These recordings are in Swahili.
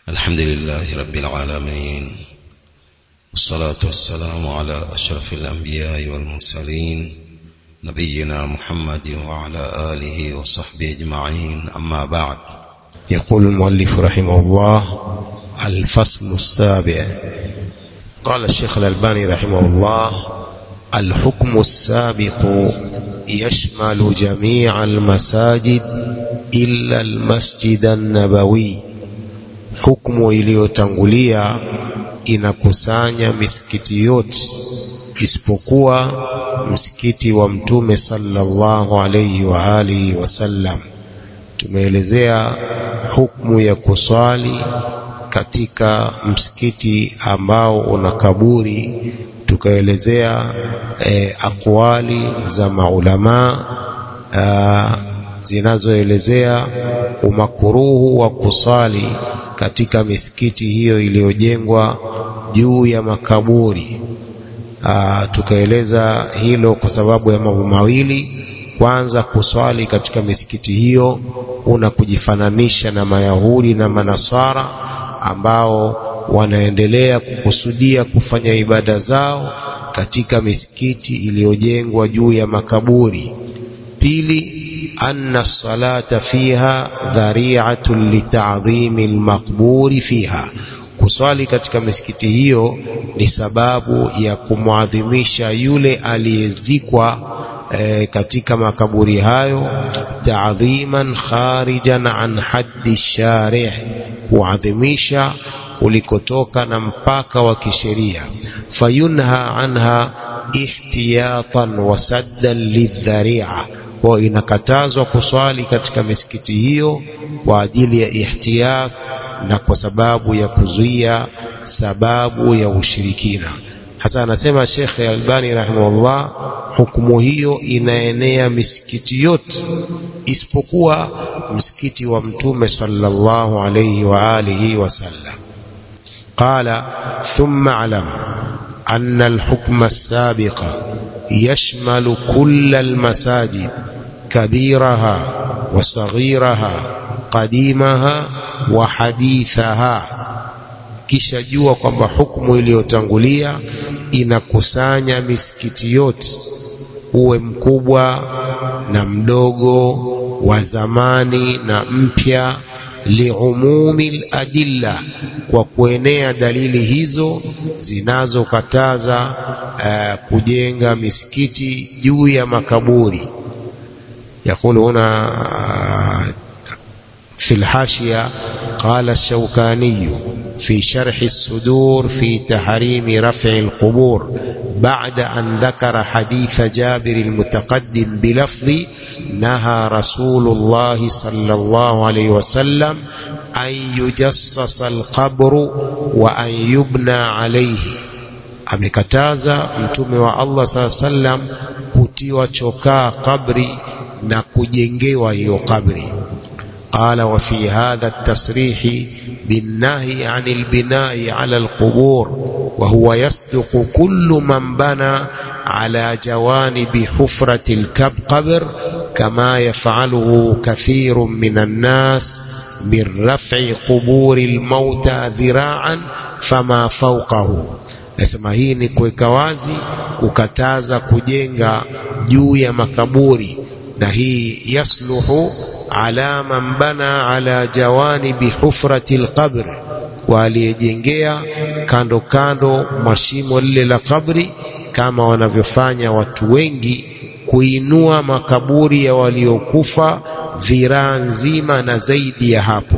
الحمد لله رب العالمين والصلاة والسلام على أشرف الأنبياء والمرسلين نبينا محمد وعلى آله وصحبه أجمعين أما بعد يقول المؤلف رحمه الله الفصل السابع قال الشيخ الألباني رحمه الله الحكم السابق يشمل جميع المساجد إلا المسجد النبوي hukumu iliyotangulia inakusanya misikiti yote isipokuwa msikiti wa mtume sallallahu alayhi wa alihi wasallam tumeelezea hukumu ya kuswali katika msikiti ambao una kaburi tukaelezea e, akwali za maulamaa zinazoelezea umakuruhu wa kusali katika misikiti hiyo iliyojengwa juu ya makaburi. Aa, tukaeleza hilo kwa sababu ya mambo mawili. Kwanza, kuswali katika misikiti hiyo una kujifananisha na Mayahudi na Manasara ambao wanaendelea kukusudia kufanya ibada zao katika misikiti iliyojengwa juu ya makaburi. Pili, أن الصلاة فيها ذريعة لتعظيم المقبور فيها kuswali katika misikiti hiyo ni sababu ya kumwadhimisha yule aliyezikwa e, katika makaburi hayo taadhiman kharijan an haddi sharih kuadhimisha ulikotoka na mpaka wa kisheria fayunha anha ihtiyatan wa saddan lidharia kwa inakatazwa kuswali katika misikiti hiyo kwa ajili ya ihtiyat na kwa sababu ya kuzuia sababu ya ushirikina hasa anasema Sheikh Albani rahimahullah hukumu hiyo inaenea misikiti yote isipokuwa msikiti wa mtume sallallahu alayhi wa alihi wasallam qala thumma alam أن الحكم السابق يشمل كل المساجد كبيرها وصغيرها قديمها وحديثها kisha jua kwamba hukumu iliyotangulia inakusanya misikiti yote uwe mkubwa na mdogo wa zamani na mpya liumumi ladilla kwa kuenea dalili hizo zinazokataza uh, kujenga misikiti juu ya makaburi يقول هنا في الحاشية قال الشوكاني في شرح الصدور في تحريم رفع القبور بعد أن ذكر حديث جابر المتقدم بلفظ نهى رسول الله صلى الله عليه وسلم أن يجصص القبر وأن يبنى عليه amekataza mtume wa Allah saa sallam kutiwa chokaa kabri na kujengewa hiyo kabri قال وفي هذا التصريح بالنهي عن البناء على القبور وهو يصدق كل من بنى على جوانب حفرة القبر كما يفعله كثير من الناس من رفع قبور الموتى ذراعا فما فوقه nasema hii ni kuweka wazi kukataza kujenga juu ya makaburi na hii yasluhu ala man bana ala jawanibi hufrati lqabr kwa aliyejengea kando kando mashimo lile la kabri kama wanavyofanya watu wengi kuinua makaburi ya waliokufa dhiraa nzima na zaidi ya hapo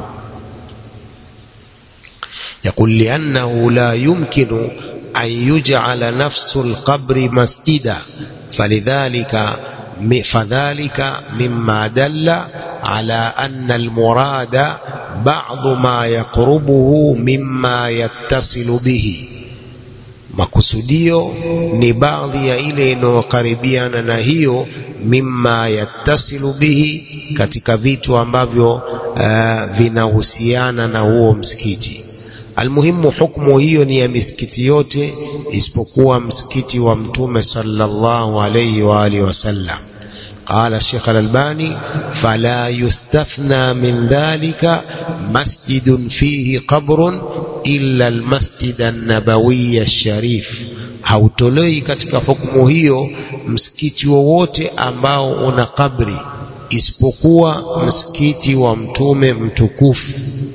يقول لأنه لا يمكن أن يجعل نفس القبر مسجدا فلذلك فذلك مما دل على أن المراد بعض ما يقربه مما يتصل به makusudio ni baadhi ya ile inayokaribiana na hiyo mimma yattasilu bihi katika vitu ambavyo uh, vinahusiana na huo msikiti almuhimu hukmu hiyo ni ya misikiti yote isipokuwa msikiti wa mtume sallallahu alayhi wa alihi wasallam قال الشيخ الألباني فلا يستثنى من ذلك مسجد فيه قبر إلا المسجد النبوي الشريف hautolei katika hukumu hiyo msikiti wowote ambao una kabri isipokuwa msikiti wa mtume mtukufu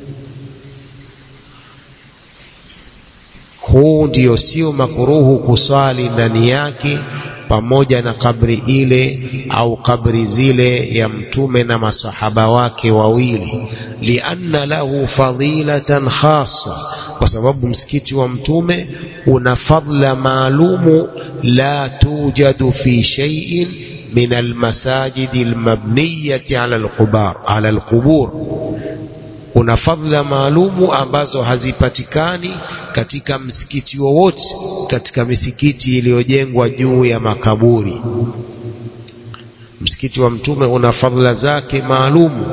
huu ndio sio makuruhu kusali ndani yake pamoja na kabri ile au kabri zile ya mtume na masahaba wake wawili lianna lahu fadilatan khassa kwa sababu msikiti wa mtume una fadla maalumu la tujadu fi shay'in min almasajidi almabniyati ala alqubar ala alqubur una fadla maalumu ambazo hazipatikani katika msikiti wowote katika misikiti iliyojengwa juu ya makaburi msikiti wa mtume una fadla zake maalumu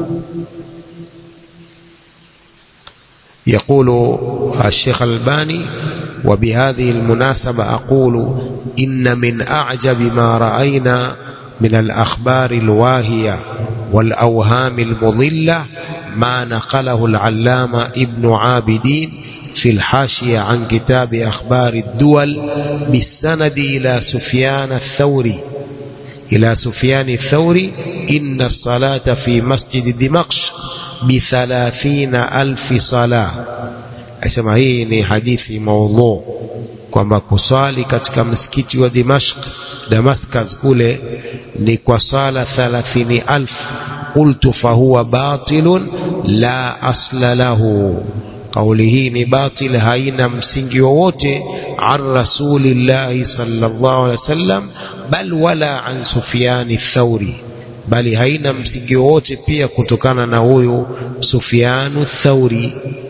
يقول الشيخ الباني وبهذه المناسبة أقول إن من أعجب ما رأينا من الأخبار الواهية والأوهام المضلة ما نقله العلامة ابن عابدين في الحاشية عن كتاب أخبار الدول بالسند إلى سفيان الثوري إلى سفيان الثوري إن الصلاة في مسجد دمشق بثلاثين ألف صلاة أسمع hii ni hadithi maudhu kwamba kusali katika msikiti wa Dimashq Damascus kule ni kwa sala thalathini alf qultu fahuwa batilun la asla lahu kauli hii ni batil haina msingi wowote an rasulillahi sallallahu alaihi wasallam bal wala an sufyani thauri bali haina msingi wowote pia kutokana na huyu sufyanu thauri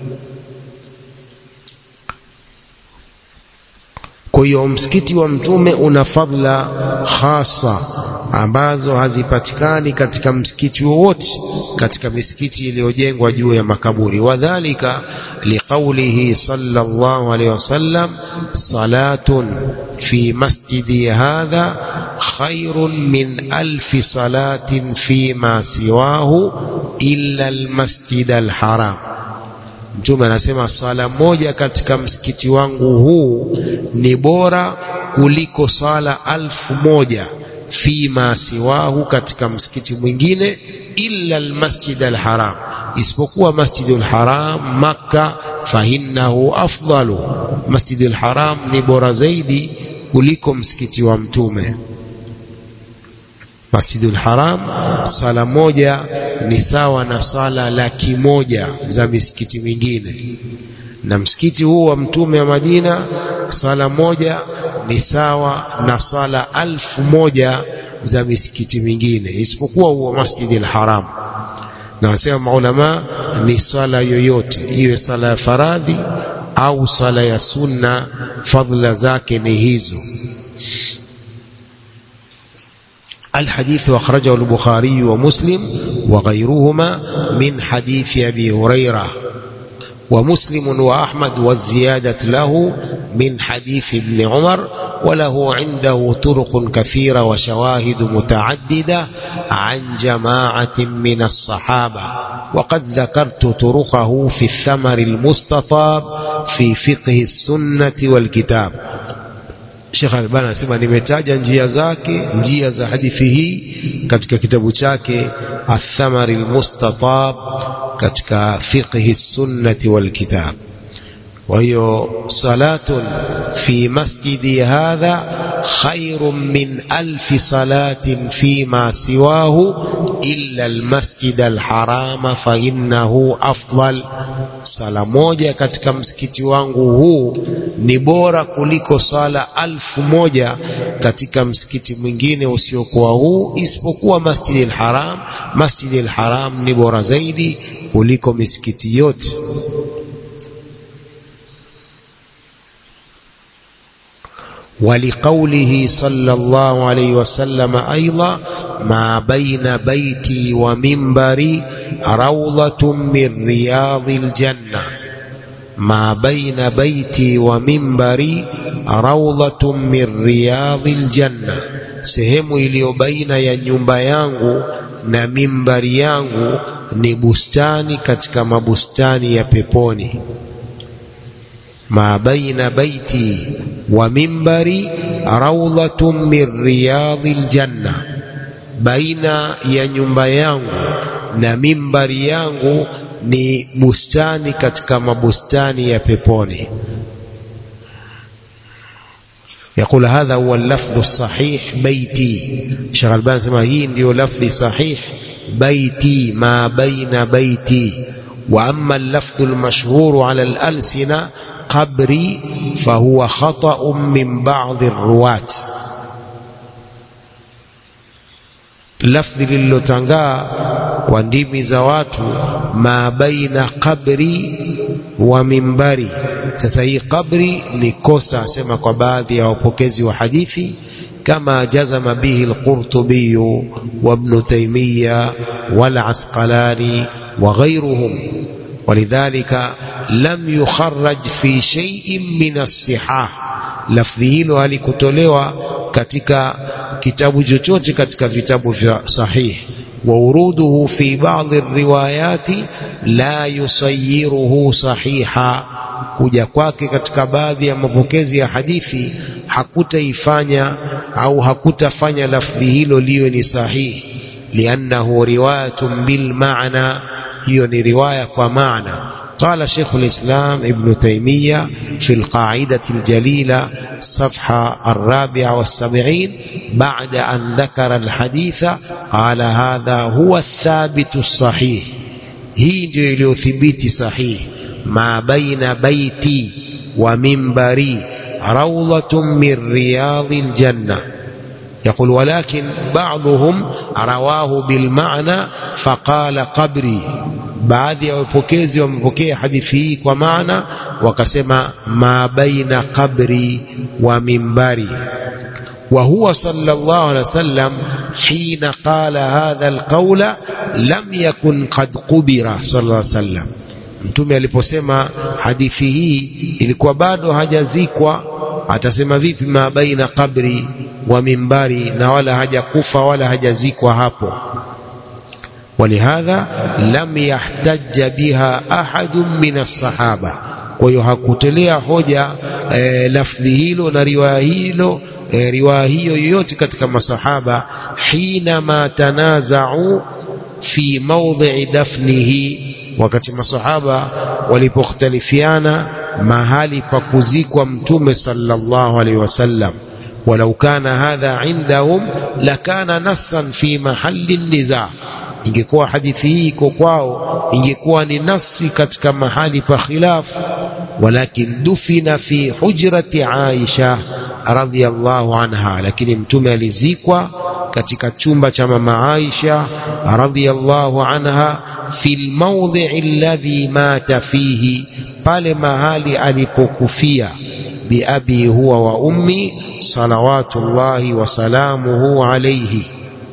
kwa hiyo msikiti wa mtume una fadla hasa ambazo hazipatikani katika msikiti wowote katika misikiti iliyojengwa juu ya makaburi wadhalika liqaulihi sallallahu alaihi wasallam salatun fi masjidi hadha khairun min alfi salatin fima siwahu illa almasjid alharam mtume anasema sala moja katika msikiti wangu huu ni bora kuliko sala alfu moja fima siwahu katika msikiti mwingine illa almasjid alharam isipokuwa masjidul haram makka fahinnahu afdalu masjidul haram ni bora zaidi kuliko msikiti wa mtume Masjidul Haram sala moja ni sawa na sala laki moja za misikiti mingine, na msikiti huu wa mtume wa Madina sala moja ni sawa na sala alfu moja za misikiti mingine isipokuwa huo Masjidil Haram. Na wasema maulama ni sala yoyote, iwe sala ya faradhi au sala ya sunna, fadhila zake ni hizo. الحديث أخرجه البخاري ومسلم وغيرهما من حديث أبي هريرة ومسلم وأحمد والزيادة له من حديث ابن عمر وله عنده طرق كثيرة وشواهد متعددة عن جماعة من الصحابة وقد ذكرت طرقه في الثمر المستطاب في فقه السنة والكتاب Sheikh Albani anasema nimetaja njia zake njia za hadithi hii katika kitabu chake Athamar Almustatab katika fiqhi sunnati wal kitab kwa hiyo salatun fi masjidi hadha khairun min alfi salatin fima siwahu illa almasjid alharama fa innahu afdal sala moja katika msikiti wangu huu ni bora kuliko sala alfu moja katika msikiti mwingine usiokuwa huu isipokuwa masjidi alharam masjidi alharam ni bora zaidi kuliko misikiti yote ولقوله صلى الله عليه وسلم أيضا ما بين بيتي ومنبري روضة من رياض الجنة ما بين بيتي ومنبري روضة من رياض الجنة sehemu iliyo baina ya nyumba yangu na mimbari yangu ni bustani katika mabustani ya peponi ma baina baiti wa mimbari rawdatun min riyadhil janna baina ya nyumba yangu na mimbari yangu ni bustani katika mabustani ya peponi يقول هذا هو اللفظ الصحيح بيتي شيخ الباني سمع هي ndio لفظ صحيح بيتي ما بين بيتي وأما اللفظ المشهور على الألسنة قبري فهو خطأ من بعض الرواة lafdhi lililotangaa kwa ndimi za watu ma baina qabri wa mimbari sasa hii qabri ni kosa asema kwa baadhi ya wapokezi wa hadithi kama jazama bihi al-Qurtubi wa Ibn Taymiyyah wal Asqalani wa ghayruhum ولذلك لم يخرج في شيء من الصحاح lafdhi hilo halikutolewa katika kitabu chochote katika vitabu vya sahih ووروده في بعض الروايات لا يصيره صحيحا kuja kwake katika baadhi ya mapokezi ya hadithi hakutaifanya au hakutafanya lafdhi hilo liwe ni sahihi liannahu riwayatun bil maana hiyo ni riwaya kwa maana قال شيخ الإسلام ابن تيمية في القاعدة الجليلة صفحة الرابعة والسبعين بعد أن ذكر الحديث قال هذا هو الثابت الصحيح هي ndio ثبت صحيح ما بين بيتي ومنبري روضة من رياض الجنة يقول ولكن بعضهم رواه بالمعنى فقال قبري baadhi ya wapokezi wamepokea hadithi hii kwa maana wakasema ma baina qabri wa mimbari وهو صلى الله عليه وسلم حين قال هذا القول لم يكن قد قبر صلى الله عليه وسلم mtume aliposema hadithi hii ilikuwa bado hajazikwa atasema vipi ma baina qabri wa mimbari na wala hajakufa wala hajazikwa hapo ولهذا لم يحتج بها أحد من الصحابة kwa hiyo hakutolea hoja e, lafdhi hilo na riwaya hilo e, riwaya hiyo yoyote katika masahaba hinama tanazau fi mawdhi'i dafnihi wakati masahaba walipokhtalifiana mahali pa kuzikwa mtume sallallahu alaihi wasallam walau kana hadha indahum lakana nassan fi mahalli nizaa ingekuwa hadithi hii iko kwao ingekuwa ni nafsi katika mahali pa khilaf walakin dufina fi hujrati Aisha radhiyallahu anha lakini mtume alizikwa katika chumba cha mama Aisha radhiyallahu anha fi almawdhi'i alladhi mata fihi pale mahali alipokufia biabi huwa wa ummi salawatullahi wa salamuhu alayhi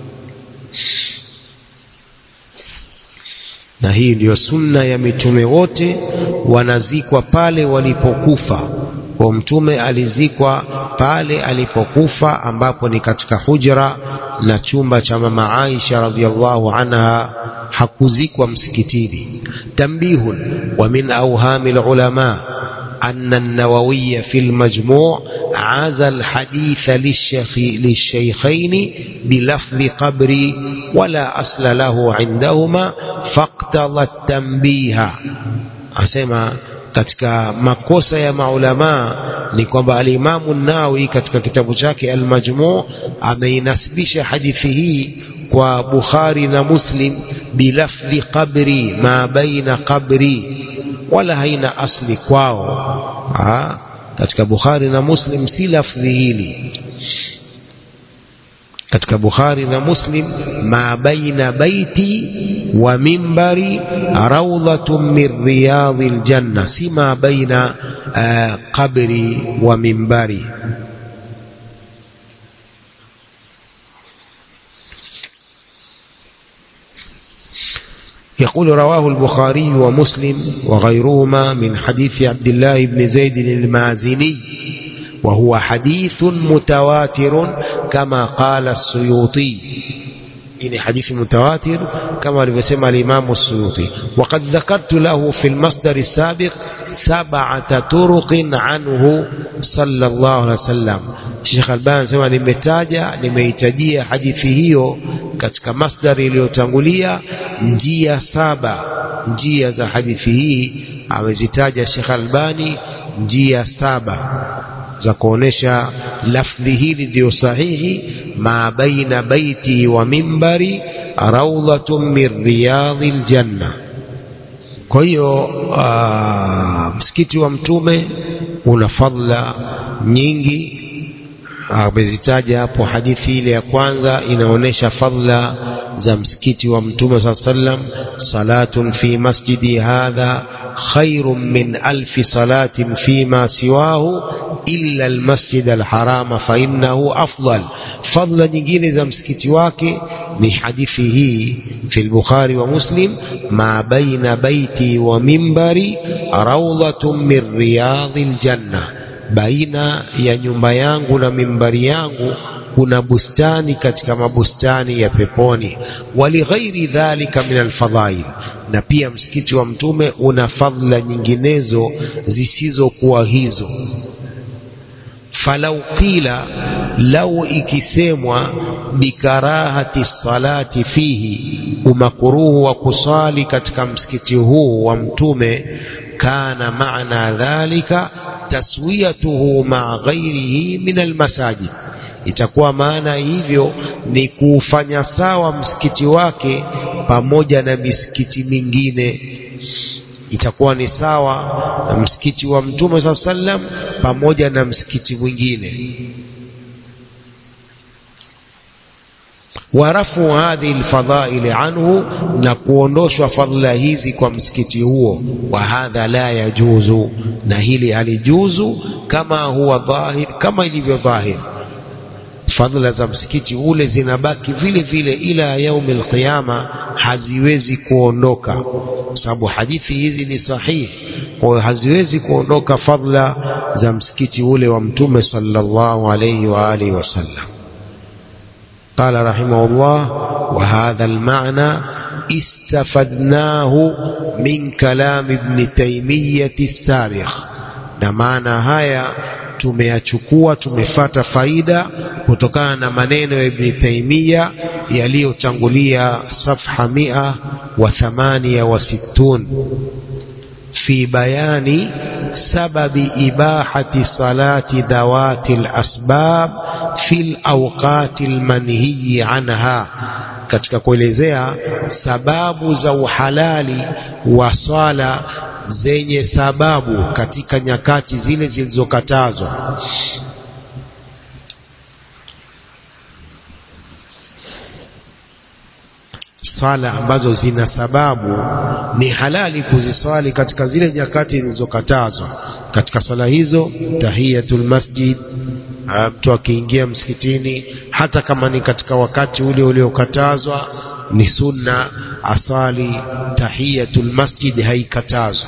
na hii ndiyo sunna ya mitume wote wanazikwa pale walipokufa kwa mtume alizikwa pale alipokufa ambapo ni katika hujra na chumba cha mama Aisha radhiallahu anha hakuzikwa msikitini tambihun wa min awhamil ulama أن النووي في المجموع عزى الحديث للشيخ للشيخين بلفظ قبري ولا أصل له عندهما فاقتضى التنبيه أسمع katika makosa ya maulamaa ni kwamba alimamu Nawawi katika kitabu chake Al-Majmu' ameinasibisha hadithi hii kwa Bukhari na Muslim bilafdhi qabri ma baina qabri wala haina asli kwao ha? katika Bukhari na Muslim si lafdhi hili katika Bukhari na Muslim ma baina baiti wa mimbari rawdatun min riyadhil janna si ma baina uh, qabri wa mimbari يقول رواه البخاري ومسلم وغيرهما من حديث عبد الله بن زيد المازني وهو حديث متواتر كما قال السيوطي إن حديث متواتر كما لبسم الإمام السيوطي وقد ذكرت له في المصدر السابق سبعة طرق عنه صلى الله عليه وسلم Sheikh Albani sema nimetaja nimeitajia hadithi hiyo katika masdari iliyotangulia njia saba njia za hadithi hii amezitaja Sheikh Albani njia saba za kuonesha lafdhi hili ndio sahihi ma baina baiti wa mimbari raudhatun min riyadhi ljanna kwa hiyo msikiti wa mtume una fadla nyingi amezitaja hapo hadithi ile ya kwanza inaonyesha fadla za msikiti wa mtume saa sallam salatun fi masjidi hadha khairun min alfi salatin fima siwahu illa almasjid alharama fa innahu afdal fadla nyingine za msikiti wake ni hadithi hii fi al-Bukhari wa Muslim ma baina baiti wa mimbari rawdatun min riyadhil janna baina ya nyumba yangu na mimbari yangu kuna bustani katika mabustani ya peponi walighairi dhalika min alfadhail na pia msikiti wa mtume una fadhila nyinginezo zisizokuwa hizo falau qila lau ikisemwa bikarahati salati fihi umakuruhu wa kusali katika msikiti huu wa mtume kana maana dhalika taswiyatuhu maa ghairihi min almasajid itakuwa maana hivyo ni kuufanya sawa msikiti wake pamoja na misikiti mingine itakuwa ni sawa na msikiti wa mtume saa sallam pamoja na msikiti mwingine warafu hadhihi lfadhaili anhu na kuondoshwa fadhila hizi kwa msikiti huo wa hadha la yajuzu na hili halijuzu kama huwa dhahir kama ilivyo dhahir fadhila za msikiti ule zinabaki vile vile ila yaumi alqiyama haziwezi kuondoka kwa sababu hadithi hizi ni sahihi kwa hiyo haziwezi kuondoka fadhila za msikiti ule wa mtume sallallahu alayhi wa alihi wasallam قال رحمه الله وهذا المعنى استفدناه من كلام ابن تيمية السابق na maana haya tumeyachukua tumefata faida kutokana na maneno ya Ibn Taymiya yaliyotangulia safha mia wa thamania wa sittun في بيان سبب إباحة صلاة ذوات الأسباب في الأوقات المنهي عنها katika kuelezea sababu za uhalali wa swala zenye sababu katika nyakati zile zilizokatazwa swala ambazo zina sababu ni halali kuziswali katika zile nyakati zilizokatazwa katika swala hizo tahiyatul masjid mtu akiingia msikitini hata kama ni katika wakati ule uliokatazwa ni sunna asali tahiyatul masjid haikatazwa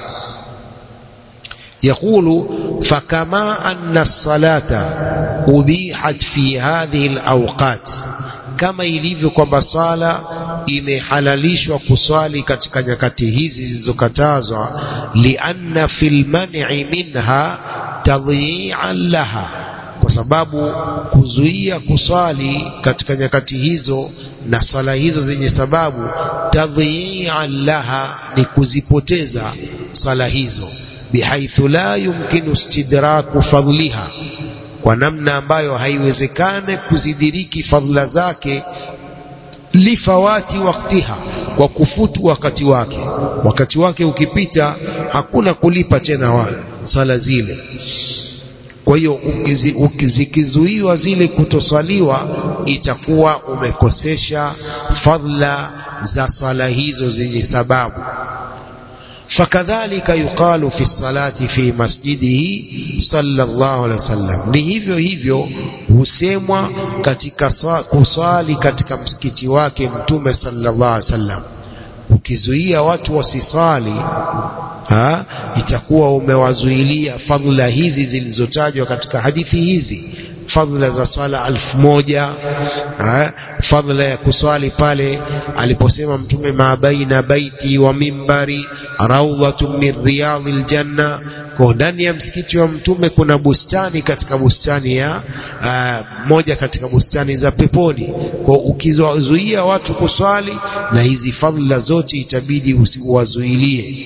يقول فكما أن الصلاة أبيحت في هذه الأوقات kama ilivyo kwamba sala imehalalishwa kuswali katika nyakati hizi zilizokatazwa lianna fil man'i minha tadhi'an laha kwa sababu kuzuia kuswali katika nyakati hizo na sala hizo zenye sababu tadhi'an laha ni kuzipoteza sala hizo bihaithu la yumkinu istidraku fadliha kwa namna ambayo haiwezekane kuzidiriki fadhila zake lifawati waktiha kwa kufutu wakati wake wakati wake ukipita hakuna kulipa tena wa sala zile kwa hiyo zikizuiwa zile kutoswaliwa itakuwa umekosesha fadhila za sala hizo zenye sababu fakadhalika yuqalu fi salati fi masjidihi sallallahu alaihi wasallam ni hivyo hivyo husemwa katika kuswali katika msikiti wake mtume sallallahu alaihi wasallam ukizuia watu wasiswali ha, itakuwa umewazuilia fadhila hizi zilizotajwa katika hadithi hizi fadhila za swala alfu moja ha, fadhila ya kuswali pale aliposema mtume ma baina baiti wa mimbari raudhatun min riyadhi ljanna kwa ndani ya msikiti wa mtume kuna bustani katika bustani ya uh, moja katika bustani za peponi kwa ukizuia watu kuswali na hizi fadhila zote itabidi usiwazuilie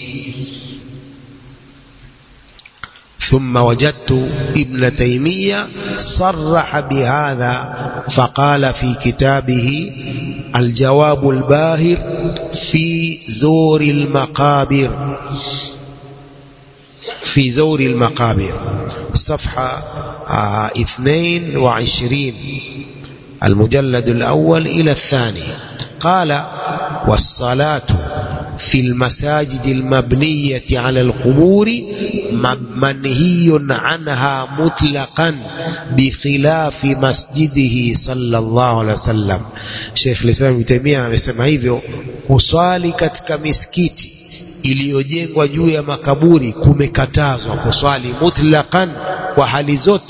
ثم وجدت ابن تيمية صرح بهذا فقال في كتابه الجواب الباهر في زور المقابر في زور المقابر صفحة اثنين وعشرين المجلد الأول إلى الثاني قال والصلاة في المساجد المبنية على القبور منهي عنها مطلقا بخلاف مسجده صلى الله عليه وسلم شيخ الإسلام ابن تيمية amesema hivyo kuswali katika misikiti iliyojengwa juu ya makaburi kumekatazwa kuswali mutlaqan kwa hali zote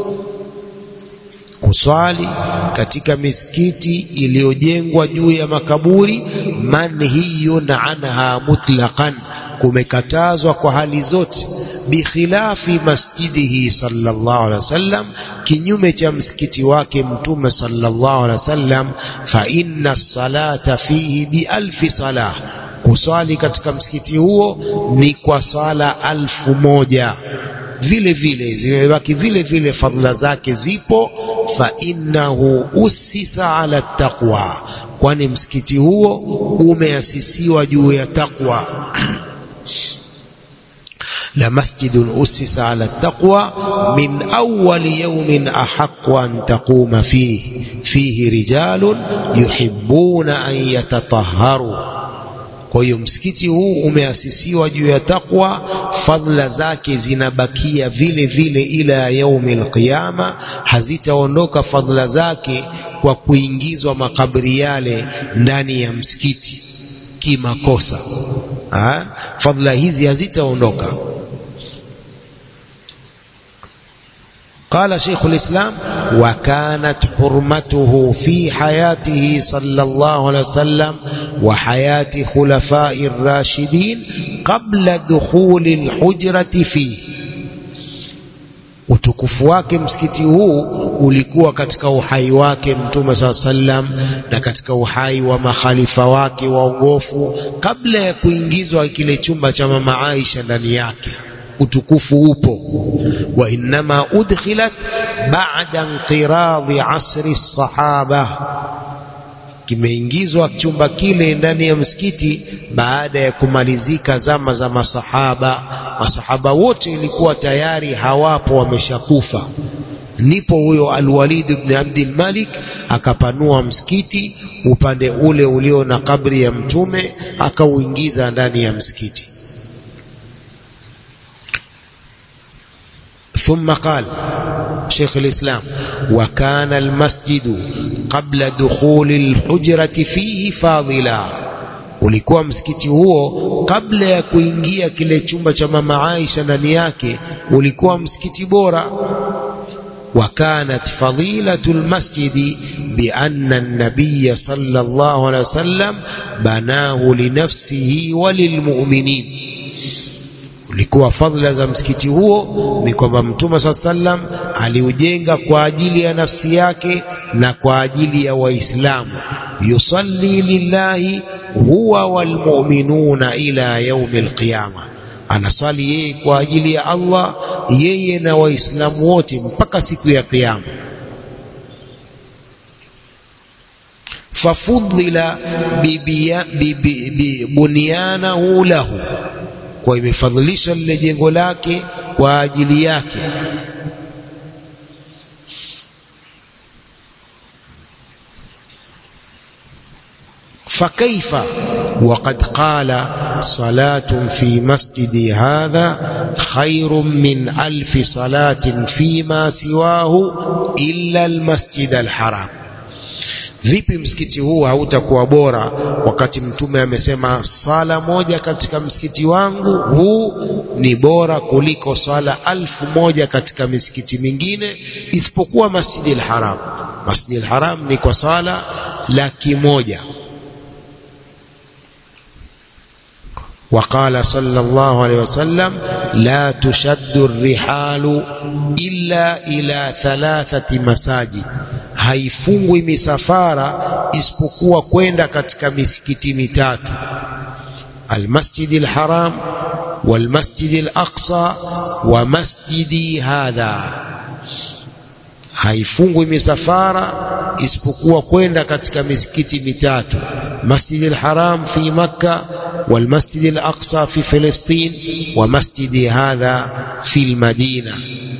kuswali katika misikiti iliyojengwa juu ya makaburi manhiyun anha mutlaqan kumekatazwa kwa hali zote bikhilafi masjidihi sallallahu alaihi wasallam kinyume cha msikiti wake mtume sallallahu alaihi wasallam fa inna salata fihi bi alfi salah kuswali katika msikiti huo ni kwa swala alfu moja vile vile zimebaki vile vile fadhila zake zipo fa innahu usisa ala taqwa kwani msikiti huo umeasisiwa juu ya taqwa لمسجد أسس على التقوى من أول يوم أحق أن تقوم فيه فيه رجال يحبون أن يتطهروا kwa hiyo msikiti huu umeasisiwa juu ya takwa fadhila zake zinabakia vile vile ila yaumi alqiyama hazitaondoka fadhila zake kwa kuingizwa makabri yale ndani ya msikiti kimakosa ha? fadhila hizi hazitaondoka قال شيخ الإسلام وكانت حرمته في حياته صلى الله عليه وسلم وحياة خلفاء الراشدين قبل دخول الحجرة فيه utukufu wake msikiti huu ulikuwa katika uhai wake mtume saa sallam na katika uhai wa makhalifa wake waongofu kabla ya kuingizwa kile chumba cha mama Aisha ndani yake utukufu upo wa innama udkhilat ba'da inqiradhi asri sahaba kimeingizwa chumba kile ndani ya msikiti baada ya kumalizika zama za masahaba masahaba wote ilikuwa tayari hawapo wameshakufa ndipo huyo Alwalid ibn Abdul Malik akapanua msikiti upande ule ulio na kabri ya mtume akauingiza ndani ya msikiti ثم قال شيخ الإسلام وكان المسجد قبل دخول الحجرة فيه فاضلا ulikuwa msikiti huo kabla ya kuingia kile chumba cha mama Aisha ndani yake ulikuwa msikiti bora وكانت فضيلة المسجد بأن النبي صلى الله عليه وسلم بناه لنفسه وللمؤمنين ulikuwa fadhila za msikiti huo ni kwamba mtume saa sallam aliujenga kwa ajili ya nafsi yake na kwa ajili ya waislamu yusalli lillahi huwa walmuminuna ila yaumi alqiyama anasali yeye kwa ajili ya Allah yeye na waislamu wote mpaka siku ya kiyama fafudhila bibunyanahu lahu kwa imefadhilisha lile jengo lake kwa ajili yake فكيف وقد قال صلاة في مسجدي هذا خير من ألف صلاة فيما سواه إلا المسجد الحرام vipi msikiti huu hautakuwa bora wakati mtume amesema sala moja katika msikiti wangu huu ni bora kuliko sala alfu moja katika misikiti mingine isipokuwa masjidi al-haram masjidi al-haram ni kwa sala laki moja وقال صلى الله عليه وسلم لا تشد الرحال إلا إلى ثلاثة مساجد haifungwi misafara isipokuwa kwenda katika misikiti mitatu almasjidi alharam walmasjidi alaqsa wa masjidi hadha haifungwi misafara isipokuwa kwenda katika misikiti mitatu masjidi alharam fi makka والمسجد الأقصى في فلسطين ومسجد هذا في المدينة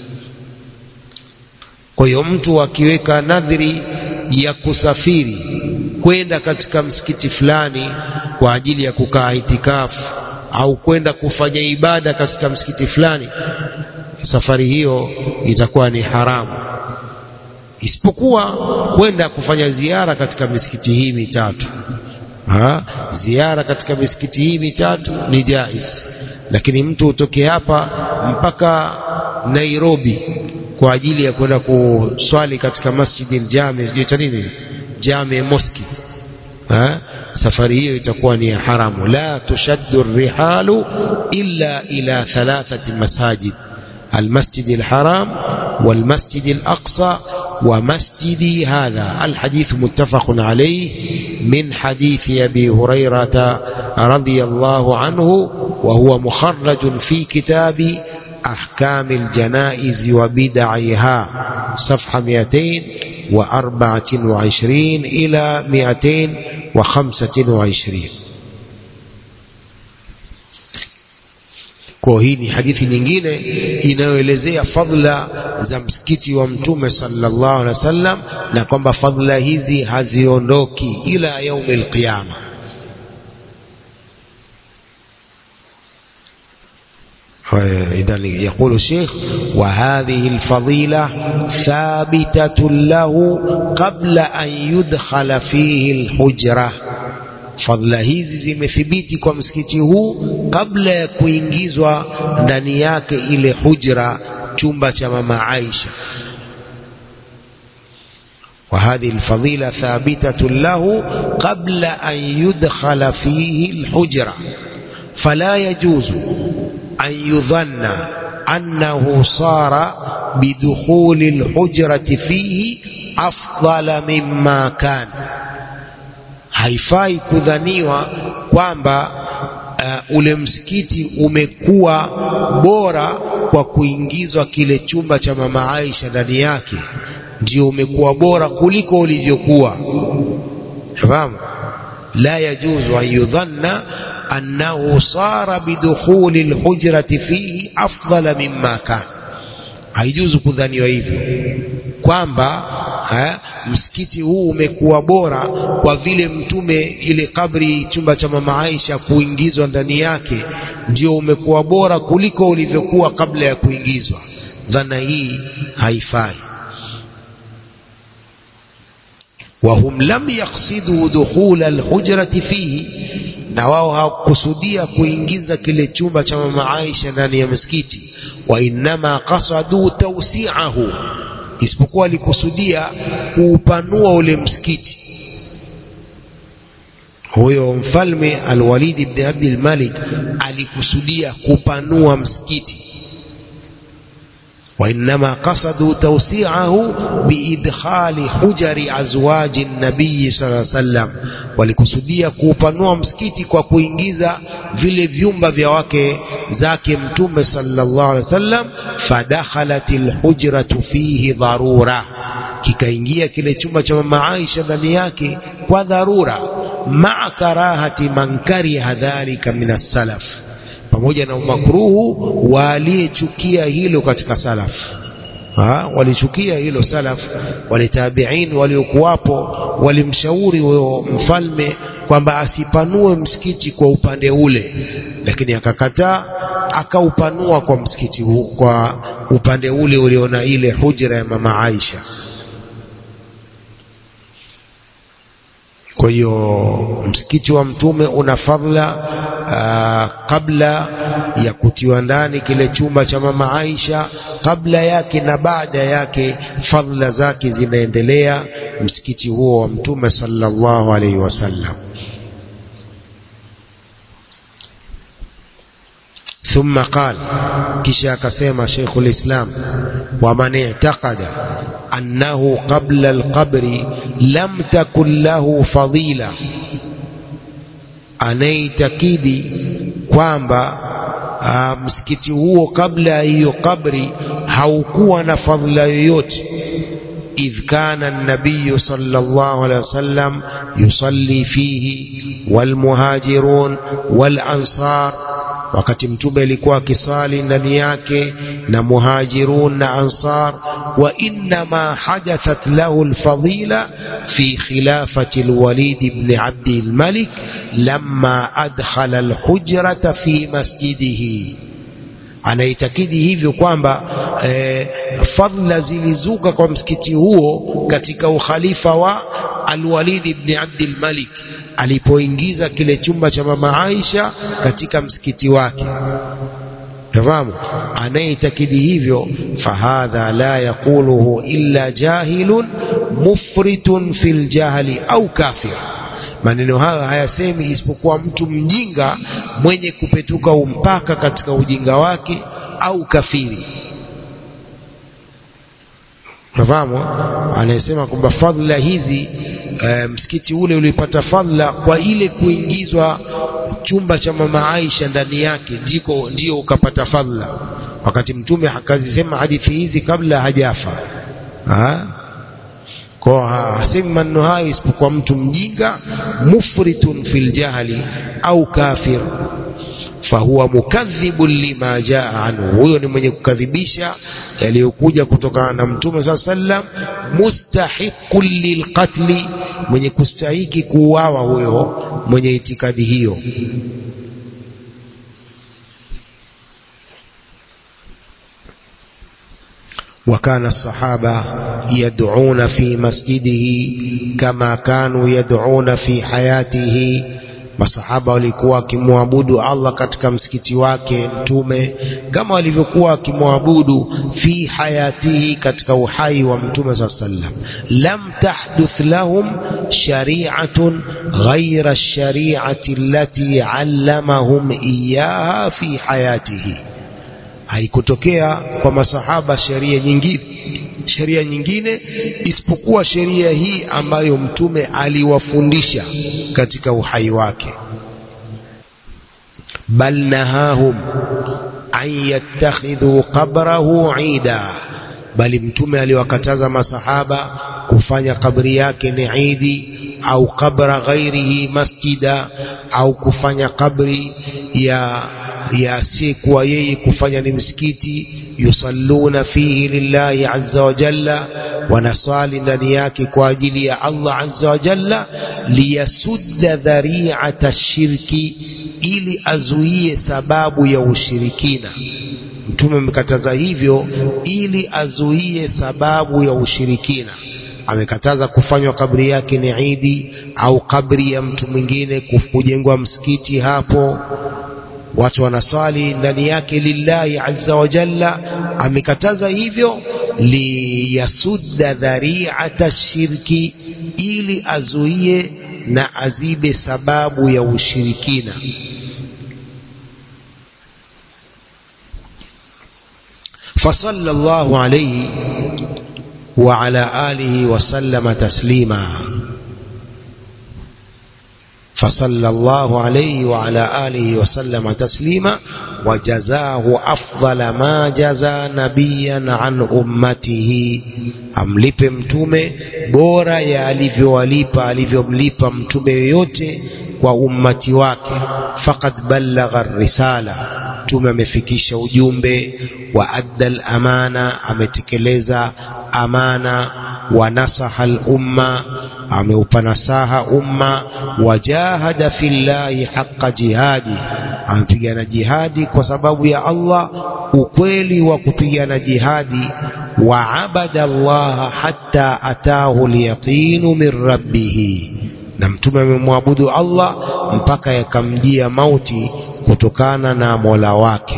kwa hiyo mtu akiweka nadhiri ya kusafiri kwenda katika msikiti fulani kwa ajili ya kukaa itikafu au kwenda kufanya ibada katika msikiti fulani safari hiyo itakuwa ni haramu isipokuwa kwenda kufanya ziara katika misikiti hii mitatu ha? ziara katika misikiti hii mitatu ni jais lakini mtu utoke hapa mpaka Nairobi kwa ajili ya kwenda kuswali katika masjidi jami sijui nini jami moski ha? safari hiyo itakuwa ni haramu la tushaddu rihalu illa ila thalathati masajid المسجد الحرام والمسجد الأقصى ومسجدي هذا الحديث متفق عليه من حديث أبي هريرة رضي الله عنه وهو مخرج في كتاب أحكام الجنائز وبدعها صفحة 224 إلى 225 kwa hii ni hadithi nyingine inayoelezea fadla za msikiti wa mtume sallallahu alaihi wasallam na kwamba fadla hizi haziondoki ila yaumil qiyama إذا يقول الشيخ وهذه الفضيلة ثابتة له قبل أن يدخل فيه الحجرة fadhila hizi zimethibiti kwa msikiti huu kabla ya kuingizwa ndani yake ile hujra chumba cha mama Aisha وهذه الفضيلة ثابتة له قبل أن يدخل فيه الحجرة فلا يجوز أن يظن أنه صار بدخول الحجرة فيه أفضل مما كان haifai kudhaniwa kwamba uh, ule msikiti umekuwa bora kwa kuingizwa kile chumba cha mama Aisha ndani yake ndio umekuwa bora kuliko ulivyokuwa fahamu la yajuzu an yudhanna annahu sara bidukhuli alhujrati fihi afdala mimma kana haijuzu kudhaniwa hivyo kwamba ha, msikiti huu umekuwa bora kwa vile mtume ile kabri chumba cha mama Aisha kuingizwa ndani yake ndio umekuwa bora kuliko ulivyokuwa kabla ya kuingizwa dhana hii haifai وهم لم يقصدوا دخول الحجرة فيه na wao hawakusudia kuingiza kile chumba cha mama Aisha ndani ya msikiti wa innama qasadu tawsi'ahu isipokuwa alikusudia kuupanua ule msikiti huyo mfalme Al-Walid ibn Abdul Malik alikusudia kupanua msikiti وإنما قصدوا توسيعه بإدخال حجر أزواج النبي صلى الله عليه وسلم walikusudia kuupanua msikiti kwa kuingiza vile vyumba vya wake zake mtume sallallahu alaihi wasallam fadakhalat alhujratu fihi dharura kikaingia kile chumba cha mama Aisha ndani yake kwa dharura maa karahati man kariha dhalika min as-salaf pamoja na umakruhu wa aliyechukia hilo katika salaf ha, walichukia hilo salaf walitabiin waliokuwapo walimshauri huyo mfalme kwamba asipanue msikiti kwa upande ule lakini akakataa akaupanua kwa msikiti huu kwa upande ule uliona ile hujra ya mama Aisha kwa hiyo msikiti wa mtume una fadhila kabla ya kutiwa ndani kile chumba cha mama Aisha kabla yake na baada yake fadhila zake zinaendelea msikiti huo wa mtume sallallahu alaihi wasallam ثم قال كشا كسيما شيخ الإسلام ومن اعتقد أنه قبل القبر لم تكن له فضيلة anaitakidi kwamba uh, msikiti huo kabla ya hiyo kabri haukuwa na fadhila yoyote idh kana nabiyu sallallahu alaihi wasallam yusalli fihi walmuhajirun walansar wakati mtume alikuwa akisali ndani yake na muhajirun na ansar wa innama hadathat lahu alfadila fi khilafati alwalid ibn abd almalik lamma adkhala alhujrata fi masjidihi anaitakidi hivyo kwamba eh, fadhila zilizuka kwa msikiti huo katika ukhalifa wa alwalid ibn abd almalik alipoingiza kile chumba cha mama Aisha katika msikiti wake fahamu anayeitakidi hivyo fahadha la yaquluhu illa jahilun mufritun fil jahli au kafir maneno hayo hayasemi isipokuwa mtu mjinga mwenye kupetuka umpaka katika ujinga wake au kafiri nafahamu anayesema kwamba fadhila hizi e, msikiti ule ulipata fadhila kwa ile kuingizwa chumba cha mama Aisha ndani yake ndiko ndio ukapata fadhila wakati mtume akazisema hadithi hizi kabla hajafa ha? kwa hasemi maneno hayo isipokuwa mtu mjinga mufritun fil jahli au kafir fahuwa mukadhibun lima jaa anhu, huyo ni mwenye kukadhibisha yaliyokuja kutokana na mtume saa sallam, mustahiqun lilqatli, mwenye kustahiki kuuawa huyo mwenye itikadi hiyo. وكان الصحابة يدعون في مسجده كما كانوا يدعون في حياته masahaba walikuwa wakimwabudu Allah katika msikiti wake mtume kama walivyokuwa wakimwabudu fi hayatihi katika uhai wa mtume saa sallam lam tahduth lahum shari'atun ghaira ash-shari'ati allati 'allamahum iyaha fi hayatihi haikutokea kwa masahaba sheria nyingine sheria nyingine isipokuwa sheria hii ambayo mtume aliwafundisha katika uhai wake bal nahahum an yattakhidhu qabrahu ida bali mtume aliwakataza masahaba kufanya kabri yake ni idi au kabra ghairihi masjida au kufanya kabri ya ya asiyekuwa yeye kufanya ni msikiti yusalluna fihi lillahi azza wa jalla wanasali ndani yake kwa ajili ya Allah azza wa jalla liyasudda dhari'ata shirki ili azuie sababu ya ushirikina mtume amekataza hivyo ili azuie sababu ya ushirikina amekataza kufanywa kabri yake ni idi au kabri ya mtu mwingine kujengwa msikiti hapo watu wanaswali ndani yake lillahi azza wa jalla amekataza hivyo liyasudda dhari'ata shirki ili azuie na azibe sababu ya ushirikina فصلى الله عليه وعلى آله وسلم تسليما فصلى الله عليه وعلى آله وسلم تسليما وجزاه أفضل ما جزى نبيا عن أمته amlipe mtume bora ya alivyowalipa alivyomlipa mtume yoyote kwa ummati wake faqad ballagha risala mtume amefikisha ujumbe wa adda al-amana ametekeleza amana wa nasaha al-umma ameupa nasaha umma wajahada fillahi haqqa jihadi amepigana jihadi kwa sababu ya Allah ukweli wa kupigana jihadi wa abada Allah hatta atahu al-yaqinu min rabbih na mtume amemwabudu Allah mpaka yakamjia mauti kutokana na Mola wake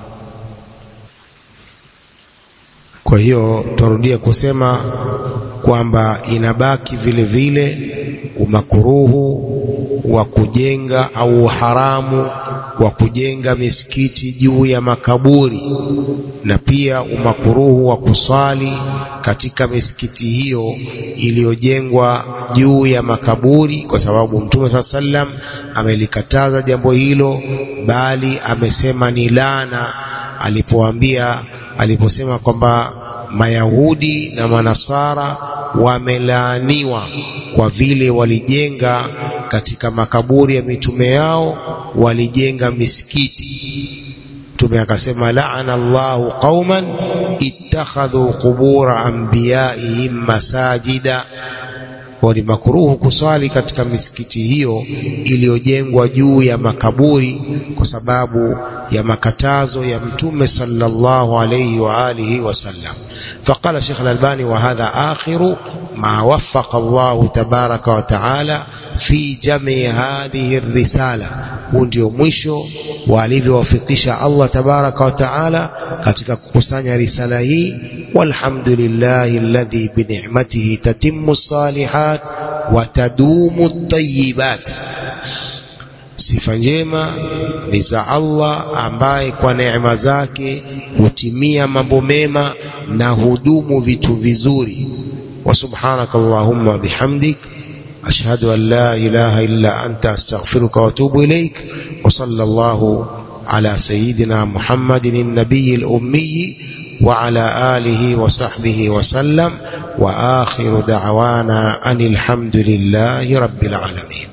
kwa hiyo turudia kusema kwamba inabaki vile vile umakuruhu wa kujenga au haramu wa kujenga misikiti juu ya makaburi na pia umakuruhu wa kusali katika misikiti hiyo iliyojengwa juu ya makaburi kwa sababu mtume saa sallam amelikataza jambo hilo bali amesema ni laana alipoambia aliposema kwamba Mayahudi na Manasara wamelaaniwa kwa vile walijenga katika makaburi ya mitume yao, walijenga misikiti. Mtume akasema laana Allahu qauman ittakhadhu qubura anbiyaihim masajida kwa ni makruhu kuswali katika misikiti hiyo iliyojengwa juu ya makaburi kwa sababu ya makatazo ya mtume sallallahu alayhi wa alihi wasallam فقال الشيخ الألباني وهذا آخر ما وفق الله تبارك وتعالى في جمع هذه الرسالة ndio mwisho walivyowafikisha Allah tabaraka wa taala katika kukusanya risala hii walhamdulillahi alladhi binicmatihi tatimmu salihat wa tadumu tayibat sifa njema ni za Allah ambaye kwa neema zake hutimia mambo mema na hudumu vitu vizuri wa subhanaka allahumma bihamdik أشهد أن لا إله إلا أنت أستغفرك وأتوب إليك وصلى الله على سيدنا محمد النبي الأمي وعلى آله وصحبه وسلم وآخر دعوانا أن الحمد لله رب العالمين